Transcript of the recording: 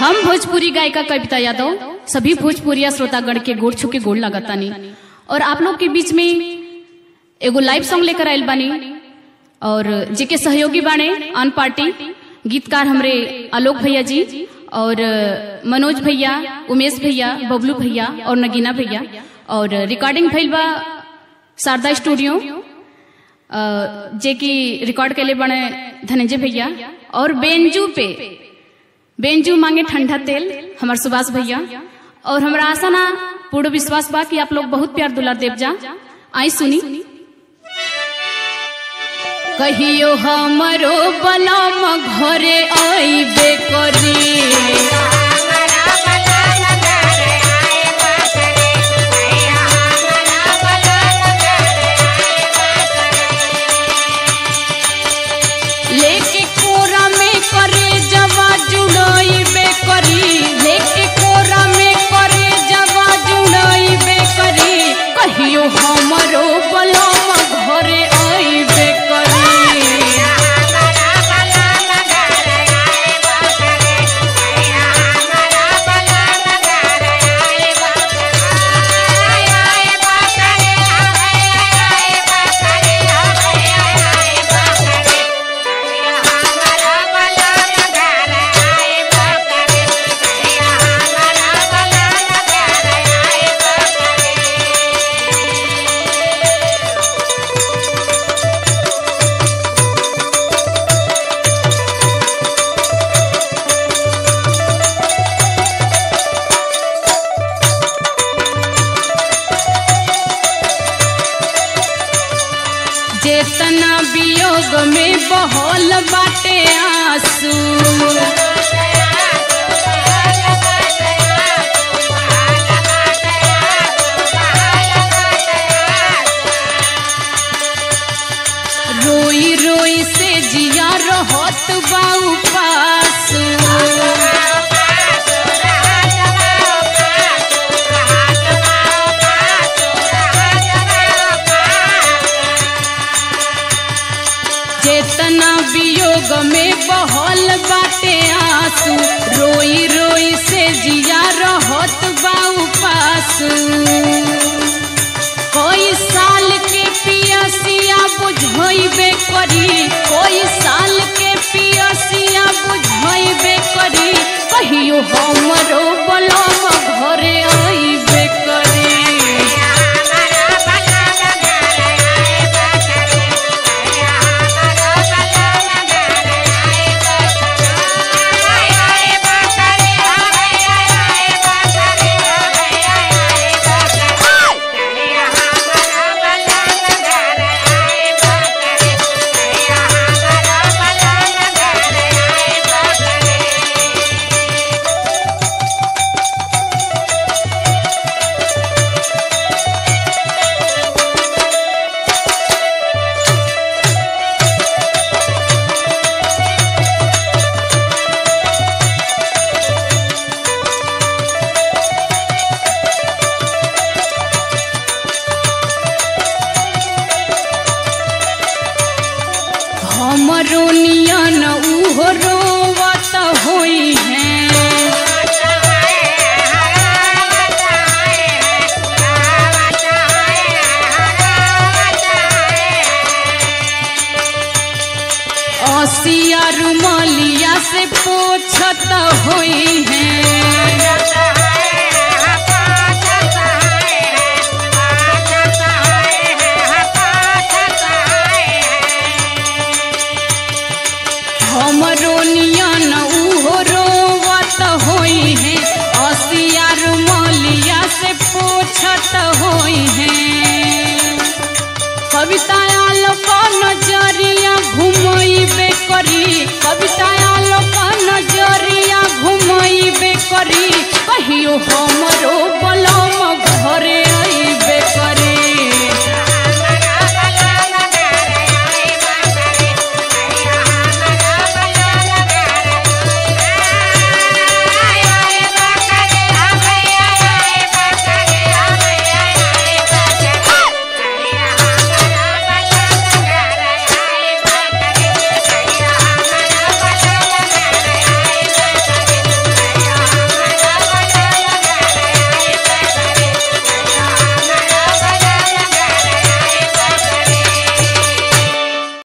हम भोजपुरी गायिका कविता यादव सभी भोजपुरिया श्रोतागण के गोड़ छू के गोड़ लगातानी और आप लोग के बीच में एगो लाइव सॉन्ग लेकर आयल बानी और जेके सहयोगी बाणे अन पार्टी गीतकार हमरे आलोक भैया जी और मनोज भैया उमेश भैया बबलू भैया और नगीना भैया और रिकॉर्डिंग भइल बा शारदा स्टूडियो अ, जे की रिकॉर्ड कैले बने धनंजय भैया और बेंजू पे बेंजू मांगे ठंडा तेल हमार सुभाष भैया और हमरा आशा ना पूर्ण विश्वास बा कि आप लोग बहुत प्यार दुलार देव जा आई सुनी कहियो हमरो बलम घरे आईबे करी लेके कोरा में करे जवा जुड़ाईबे करी लेके कोरा में करे जवा जुड़ाईबे करी कहियो हमरो बलम घरे आईबे करी जेतना वियोग में बहल बाटे आंसू रोई रोई से जिया रहत बा उपासू चेतना वियोग में बहल बाटे आंसू रोई रोई से जिया रहत बा उपासू कोई साल के पियसिया बुझैबे करी कोई साल के पियसिया बुझैबे करी कहियो हमरो बलम घरे आइबे करी हमरो नियन उहो रोवत होई है असिया रुमलिया से पोछत होई है हमरो नियन उहो रोवत होई है असिया रुमलिया से पोछत होई है कविता आलोक नजरिया घुमैबे करी कविता आलोक नजरिया घुमैबे करी कहियो हमरो बलम घरे